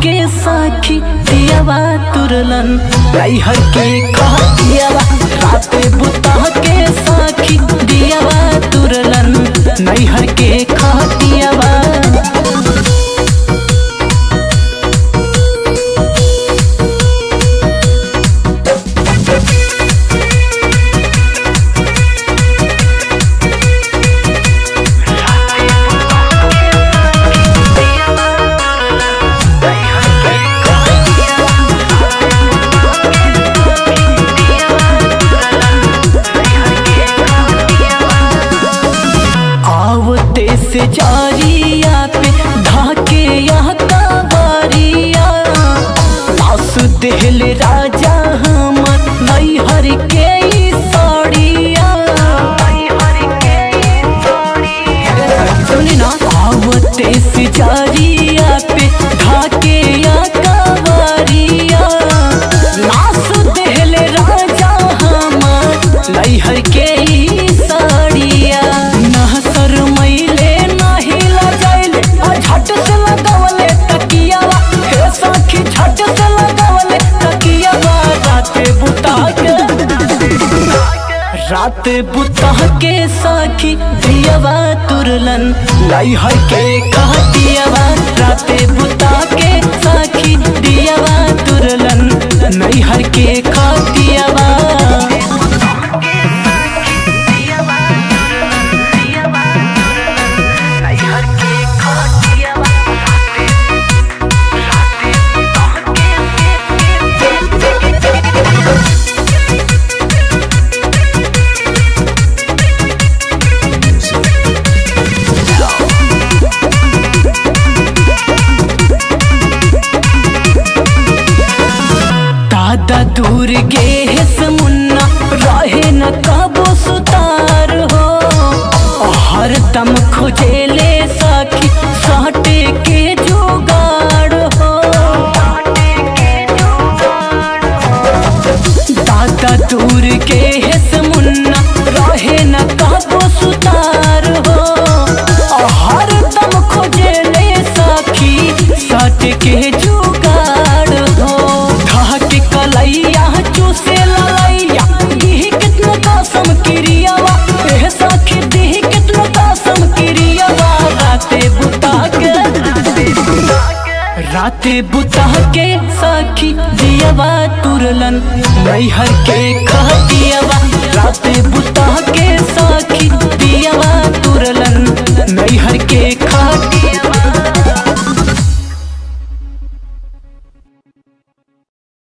के साखी दियावा तुरलन नैहर के खतियावा राते बुता के साखी दियावा तुरलन नैहर के खतियावा आवते से जारिया पे ढाके यहाँ कबारिया लाश देहल राजा हमर नैहर के ई साड़िया सुनी ना आवते से जारिया पे ढाके यहाँ कबारिया लाश देहल राजा हमर नैहर के ई साड़िया ना शरमैले ना हिला जाइले आ झट से लगावले तकियावा हे सखी झट से लगावले तकियावा राते बुता के रात बुता के सखी दियावा तुरलन नैहर के कहतियावा राते बुता के सखी दियावा तुरलन नैहर के कहतियावा दादा दूर गे है मुन्ना रहे न कबो सुतार हो हर दम खोजेले सखी साटे के जुगाड़ हो दादा दूर के है मुन्ना रहे न कबो सुतार हो हर दम खोजेले सखी साटे के जुगाड़ हो ढाक कलैया चूसे ललैया दीही कितना कसम क्रियावा एह सखी दीही कितना कसम क्रियावा राते बुता के राते बुता के सखी दियावा तुरलन नैहर के कहतियावा राते बुता